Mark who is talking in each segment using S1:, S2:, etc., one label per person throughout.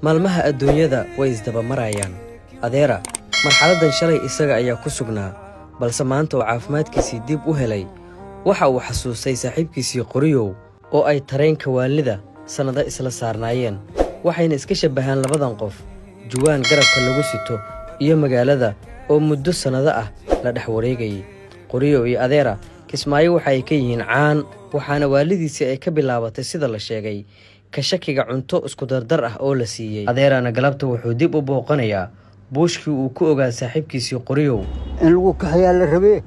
S1: maalmaha adduunyada way isdabamarayaan adeera marxaladdan shalay isaga ayaa ku sugnaa balse maanta oo caafimaadkiisii dib u helay waxa uu xasuustay saaxiibkiisii qoriyow oo ay tareenka waalida sannado isla saarnaayeen waxayna iska shabbahaan labadan qof juwaan garabka lagu sito iyo magaalada oo muddo sannado ah la dhex wareegayay qoriyow iyo adeera kismaayo waxa ay ka yihiin caan waxaana waalidiisii ay ka bilaabatay sida la sheegay ka shakiga cunto iskudardar ah oo la siiyey adeerana galabta wuxuu dib u booqanayaa buushkii uu ku ogaa saaxiibkiisii qoriyow
S2: in lagu kaxayaa la rabee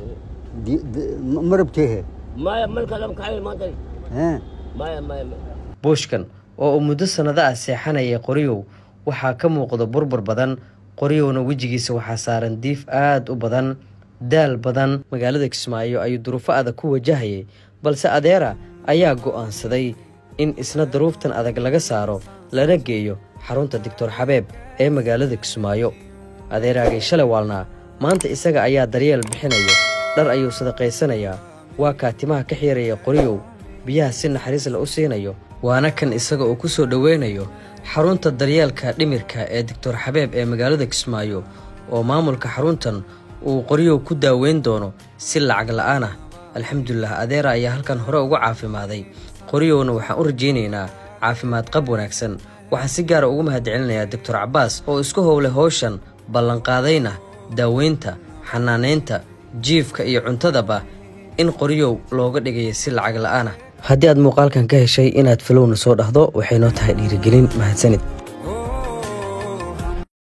S2: ma rabteehe
S3: maya marka lama kaxayo maanta maya maya
S1: buushkan oo uu muddo sannado ah seexanayay qoriyow waxaa ka muuqda burbur badan qoriyowna wejigiisa waxaa saaran diif aad u badan daal badan magaalada kismaayo ayuu duruufo adag ku wajahayay balse adeera ayaa go'aansaday in isna duruuftan adag laga saaro lana geeyo xarunta doctor xabeeb ee magaalada kismaayo adeeraagay shalay waalnaa maanta isaga ayaa daryeel bixinaya dhar ayuu sadaqaysanayaa waa kaatimaha ka xiiraya qoriyow biyaha si naxariis la u siinayo waana kan isaga uu ku soo dhoweynayo xarunta daryeelka dhimirka ee doctor xabeeb ee magaalada kismaayo oo maamulka xaruntan uu qoriyow ku daaweyn doono si lacag la'aan ah alxamdulilah adeera ayaa halkan hore uga caafimaaday qoriyowna waxaan u rajaynaynaa caafimaad qab wanaagsan waxaan si gaara ugu mahadcelinayaa doctor cabbaas oo isku howlay howshan ballanqaadayna daaweynta xanaanaynta jiifka iyo cuntadaba in qoriyow looga dhigaya si lacag la'aan ah haddii aad muuqaalkan ka heshay inaad falowna soo dhahdo waxay noo tahay dhiirigelin mahadsanid